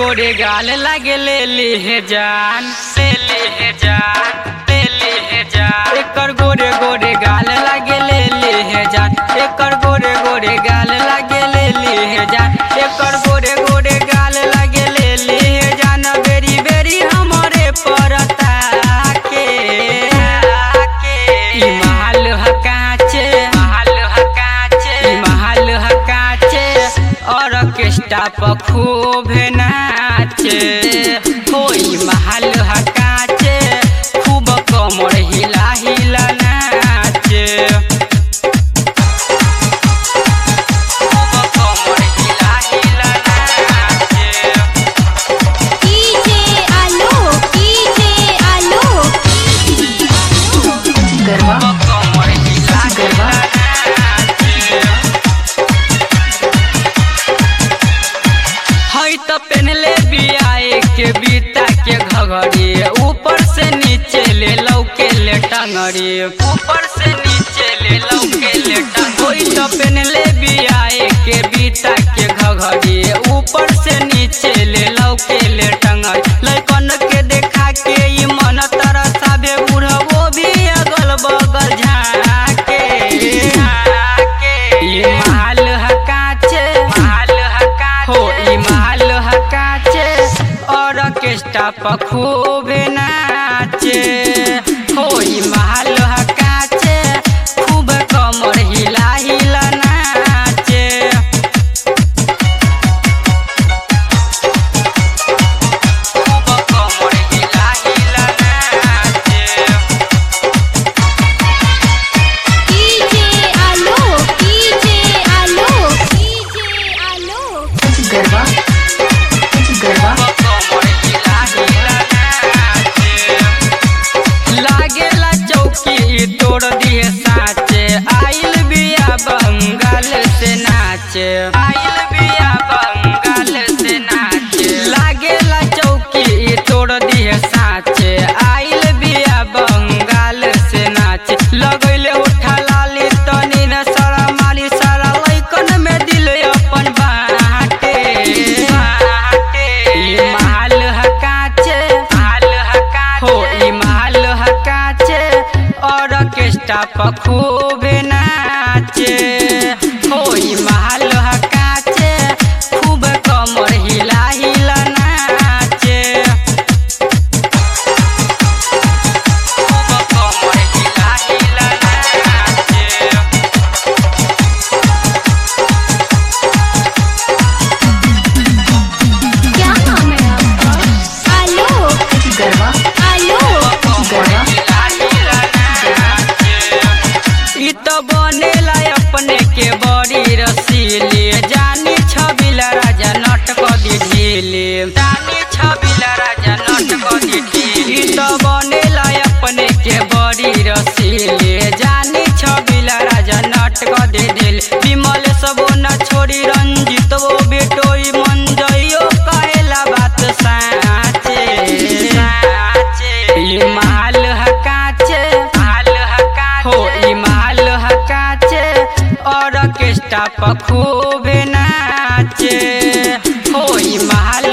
गोरे गाल लागे ले ले जान ले ले जान ले ले जान एकर गोरे गोरे गाल लागे ले ले जान एकर गोरे गोरे गाल लागे ले ले जान एकर गोरे गोरे गाल लागे ले ले जान बेरी बेरी हमरे परता के ई महल हकाचे महल हकाचे ई महल हकाचे ऑर्केस्ट्रा पर खूब नाचे होई महल हकाचे खूब कमर हिला हिला नाचे खूब कमर हिला हिला नाचे डीजे आलोक डीजे आलोक गरबा कमर हिला गरबा हई तो पहनले बियाए के बीता के घघरी ऊपर से नीचे ले लौके ले टंगरी ऊपर से नीचे ले लौके ले टंगरी तो पहनले बियाए के बीता के घघरी ऊपर से नीचे ले लौके ले टंगरी लइकन के देखा के ई मन तरसाबे बुढ़बो भी अगल बगल झाके झाके ई माल हकाचे माल हकाचे हो ई माल हकाचे और ऑर्केस्ट्रा पर खूब नाचे हो ई माल हकाचे खूब कमर हिला हिला नाचे खूब कमर हिला हिला नाचे DJ Alok DJ Alok DJ Alok गरबा गरबा लागेला चौकी तोड़ दिए साचे आइल बिया बंगाल से नाचे आइल बिया बंगाल से नाचे लागेला चौकी तोड़ दिए साचे आइल बिया बंगाल से नाचे लगैले उठा लाली तनी न सारा माली सारा लैकन में दिल अपन बाटे बाटे ई माल हकाचे माल हकाचे हो ई माल हकाचे और ऑर्केस्ट्रा पर खूब नाचे हो ई माल हकाचे खूब कमर हिला हिला नाचे खूब कमर हिला हिला नाचे क्या नाम है आपका आलोक गरबा आलोक गरबा ई तो बनेला अपने के बड़ी रसीली जानी छबिला राजा नट कदी ढीली जानी छबिला राजा नट कदी ढीली ई तो बनेला अपने के बड़ी रसीली जानी छबिला राजा नट कदी ढीली विमल सबो न छोड़ी रंजित वो बेटोई मन जइयो कहेला बात साचे साचे ई माल हकाचे माल हकाचे हो ई माल हकाचे और ऑर्केस्ट्रा पर खूब नाचे हो ई माल